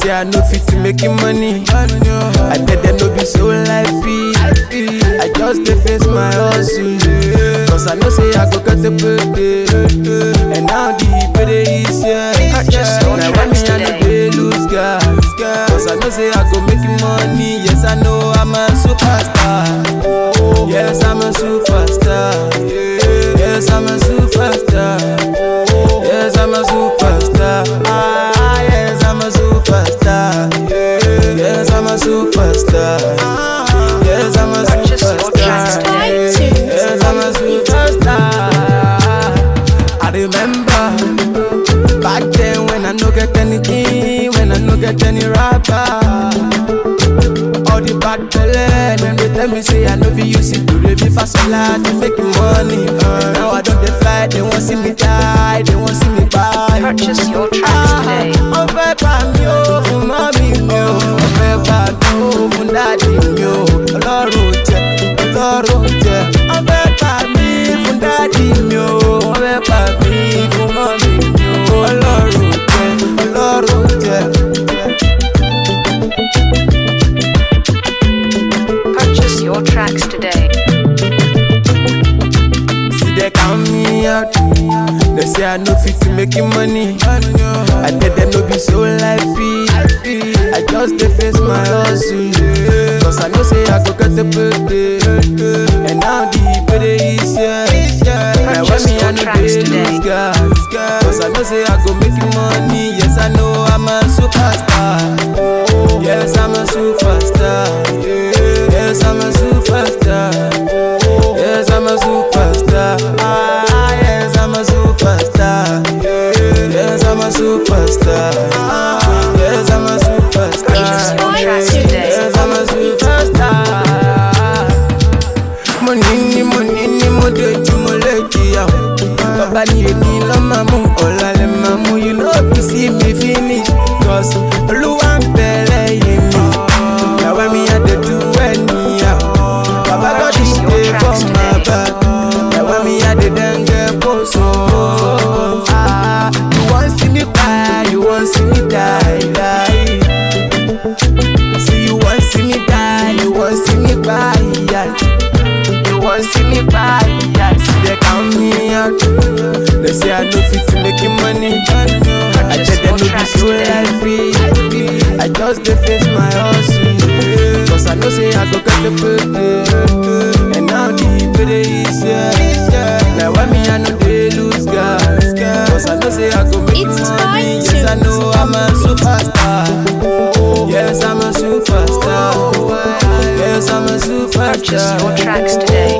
say I no fit to making money. I tell them no be so life be. I just dey face my hustle. Cause I know say I go get the payday. And now the payday is here. Purchase your Now when me tracks I no today. dey lose gas. Cause I know say I go make money. Yes, I know I'm a superstar. Yes, I'm a superstar. Yes, I'm a superstar. Yes, I'm a superstar. Ah, yes, I'm a superstar. Yes, I'm a superstar. Yes, I'm a Purchase your tracks superstar. today. Yes, I'm a superstar. I remember back then when I no get anything, when I no get any rapper. All the bad belle, them they tell me say I no be use it to be fast a lot to make money. Uh, now I don't dey fly, they want see me die, they want see me buy. Purchase your tracks today. Wọ́n fẹ́ pa mí ó fún mọ́mí mi ó. Wọ́n fẹ́ pa mí ó fún dáàdì mi ó. Ọlọ́run tẹ, ọlọ́run tẹ. Wọ́n fẹ́ pa mí fún dáàdì mi ó. Wọ́n fẹ́ pa mí fún mọ́mí mi ó. Ọlọ́run tẹ, ọlọ́run tẹ. Purchase your tracks today. See they count me out. They say I no fit to making money. I tell them no be so life be. I just dey face my hustle. Cause I know say I go get the payday. And now the payday is here. Now when me I no Tracks dey today. lose gas. Cause I know say I go make money. Yes I know I'm a superstar. Yes I'm a superstar. Yes I'm a superstar. Yes, I'm a superstar. Ah, yes, I'm a superstar. Yes, I'm a superstar. Yes, I'm a Purchase superstar. your tracks today. Yes, I'm a superstar. Money ni money ni mo dojú mo lè jìyà. Bàbá ni èmi lọ́ máa mú ọ̀la lè máa mú. You know if see me finish. Cause Olúwa ń bẹ lẹ́yìn mi. Now when me I dey do anyhow. Baba God Purchase he your dey tracks for my today. back. Now when me I dey dengue post oh. Ah, you wan see me cry, you wan see me die, die. See you wan see me die, you wan see me cry, yeah. You wan see me cry, yeah. See they count me out. They say I no fit to making money. I tell them no be so life be. I just dey face my hustle. Cause I know say I go get the payday. And now the payday is here. Now when me I no dey lose gas. Cause I know say I go make It's money. fine Yes I to- know I'm a superstar. Yes I'm a superstar. Yes I'm a Purchase your superstar. tracks today.